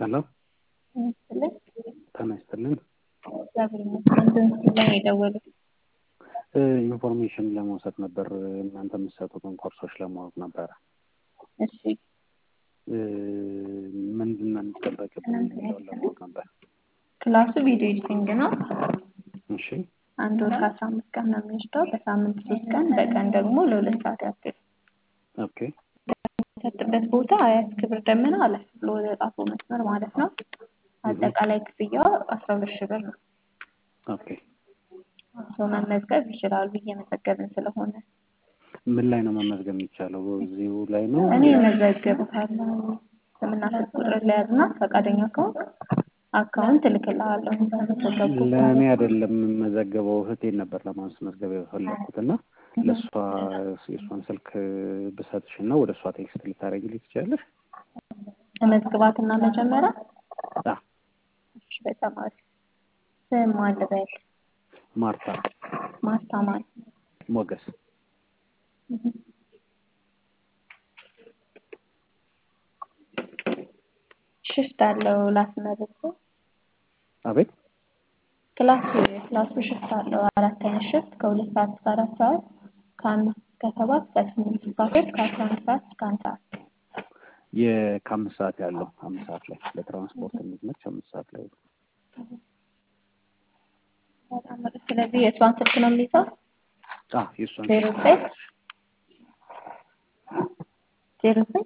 ሄሎ ይመስልኝ ጤና ይስጥልኝ። እግዚአብሔር ይመስገን። በምስሉ ላይ የደወሉት ኢንፎርሜሽን ለመውሰድ ነበር። እናንተ የምትሰጡትን ኮርሶች ለማወቅ ነበረ። እሺ ምንድን ነው የሚጠበቅብን የሚለውን ለማወቅ ነበር። ክላሱ ቪዲዮ ኤዲቲንግ ነው። እሺ አንድ ወር ከአስራ አምስት ቀን ነው የሚወስደው። በሳምንት ሶስት ቀን፣ በቀን ደግሞ ለሁለት ሰዓት ያክል ኦኬ የሚሰጥበት ቦታ አያት ክብር ደመና አለፍ ብሎ ወደ ጣፎ መስመር ማለት ነው። አጠቃላይ ክፍያው አስራ ሁለት ሺህ ብር ነው። ኦኬ ሰው መመዝገብ ይችላሉ እየመዘገብን ስለሆነ ምን ላይ ነው መመዝገብ የሚቻለው? እዚሁ ላይ ነው? እኔ መዘገብታለሁ። ስምና ስልክ ቁጥር ለያዝና ፈቃደኛ ከሆንክ አካውንት እልክልሃለሁ። ተመዘገብኩ ለእኔ አይደለም የምመዘገበው እህቴን ነበር ለማስመዝገብ የፈለግኩት እና ለእሷ የእሷን ስልክ ብሰጥሽ እና ወደ እሷ ቴክስት ልታደርጊልኝ ትችላለሽ? ተመዝግባትና መጀመሪያ አዎ። እሺ፣ በጣም አሪፍ። ስም ማን ልበል? ማርታ ማርታ ማን? ሞገስ ሽፍት አለው ላስመርጥ። አቤት ክላሱ ክላሱ ሽፍት አለው አራት አይነት ሽፍት ከሁለት ሰዓት እስከ አራት ሰዓት ከአምስት እስከ ሰባት ከስምንት እስከ አስር ከአስራ አንድ ሰዓት እስከ አንድ ሰዓት የከአምስት ሰዓት ያለው አምስት ሰዓት ላይ ለትራንስፖርት እንዲመች አምስት ሰዓት ላይ በጣም አሪፍ። ስለዚህ የእሷን ስልክ ነው የሚይዘው አዎ የእሷን ዜሮ ዘጠኝ ዜሮ ዘጠኝ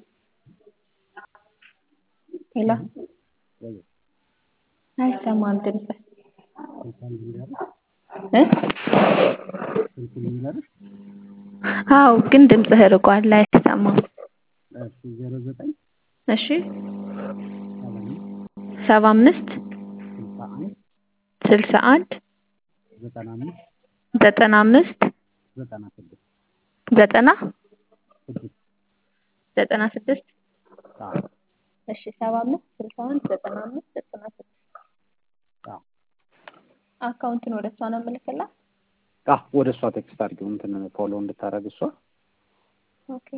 ሄሎ አይሰማም ድምፅ እ አዎ ግን ድምፅህ ርቋል አይሰማም ዜሮ ዘጠኝ እሺ ሰባ አምስት ስልሳ አንድ ስልሳ አንድ ዘጠና አምስት ዘጠና አምስት ዘጠና ስድስት ዘጠና ስድስት ዘጠና ስድስት አዎ እሺ ሰባ አምስት ስልሳ አንድ ዘጠና አምስት ዘጠና ስድስት አዎ አካውንትን ወደ እሷ ነው የምልክላት። አዎ ወደ እሷ ቴክስት አድርጊው እንትን ፎሎ እንድታደርግ እሷ ኦኬ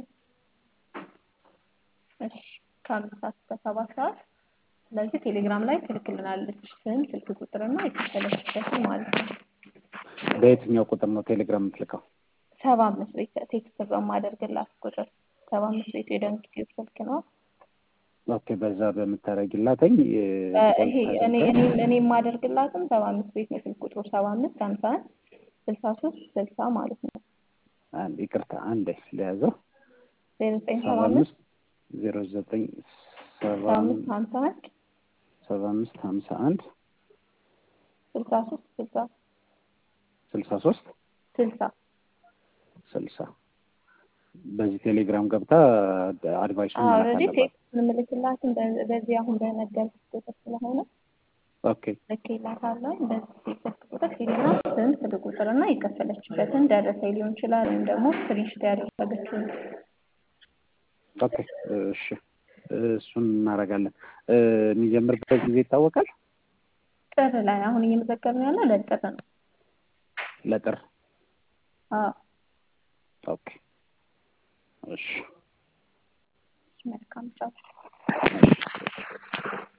እሺ ከአምስት ሰዓት እስከ ሰባት ሰዓት ስለዚህ ቴሌግራም ላይ ትልክልናለች ስም፣ ስልክ ቁጥርና የከፈለችበትን ማለት ነው። በየትኛው ቁጥር ነው ቴሌግራም የምትልከው? ሰባ አምስት ቤት ቴክስት በማደርግላት ቁጥር ሰባ አምስት ቤቱ የደንግ ቲዩብ ስልክ ነው። ኦኬ በዛ በምታደርጊላተኝ ይሄ እኔ እኔ እኔ የማደርግላትም ሰባ አምስት ቤት ነው ስልክ ቁጥሩ ሰባ አምስት ሀምሳ አንድ ስልሳ ሶስት ስልሳ ማለት ነው። አንድ ይቅርታ አንድ ለያዘው ዜሮ ዘጠኝ ሰባ ሰባ አምስት አምስት ዜሮ ዘጠኝ ሰባ ሰባ አምስት ሀምሳ አንድ ሰባ አምስት ሀምሳ አንድ ስልሳ ሶስት ስልሳ ስልሳ ሶስት ስልሳ ስልሳ በዚህ ቴሌግራም ገብታ አድቫይሱን መላክ ኦልሬዲ አለባት። ቴክስት የምልክላትን በ- በዚህ አሁን በነገርኩት ቁጥር ስለሆነ ኦኬ ልኬላታለሁ። በዚህ ስልክ ቁጥር ሄድና ስም፣ ስልክ ቁጥር እና የከፈለችበትን ደረሰኝ ሊሆን ይችላል ወይም ደግሞ ስክሪንሾት ያደረገችውን ኦኬ እሺ እሱን እናደርጋለን። የሚጀምርበት ጊዜ ይታወቃል? ጥር ላይ አሁን እየመዘገብን ያለው ለጥር ነው። ለጥር አዎ ኦኬ እሺ መልካም ጫው። እሺ